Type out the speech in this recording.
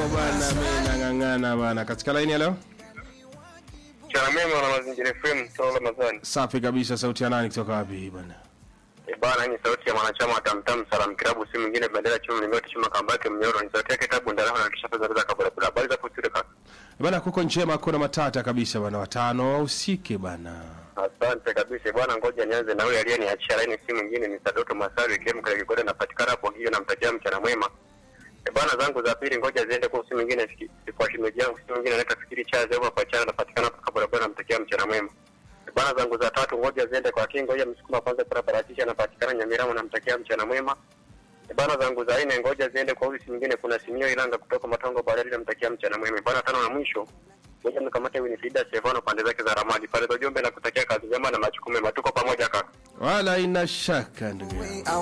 bwana, mimi nang'ang'ana bwana. Katika laini ya leo, Mchana mema na mazingira FM Tola Ramadhani. safi kabisa. Sauti ya nani kutoka wapi bwana? E bana, hii ni sauti ya mwanachama wa Tamtam Salam Kilabu, si mwingine bendera chuma mlingoti chuma kambake mnyoro. Ni sauti yake tabu ndaraho na kisha fedha za kabla bila. Habari za kusudi kaka. Bwana, kuko njema, kuna matata kabisa bwana, watano wahusike bwana. Asante kabisa bwana, ngoja nianze na huyo aliyeniachia laini, si mwingine ni Sadoto Masaru ikiwemo kile kikode napatikana hapo hiyo, namtakia mchana mwema. E bana, zangu za pili ngoja ziende kwa si mwingine siki- kwa shimeji yangu, si mwingine anaitwa Fikiri Chazi hapo kwa chana napatikana hapo kabla bila, namtakia mchana mwema. E bana, zangu za tatu ngoja ziende kwa Kingo ya msukuma kwanza kwa parachichi anapatikana Nyamirama, namtakia mchana mwema. E bana, zangu za nne ngoja ziende kwa huyu si mwingine, kuna Simio Ilanga kutoka Matongo Barari, namtakia mchana mwema. E bana, tano na mwisho ngoja mkamate Winifrida Stefano pande zake za Ramadi pale Dojombe na kutakia kazi njema na majukumu mema. Tuko pamoja kaka. Wala ina shaka ndugu yangu.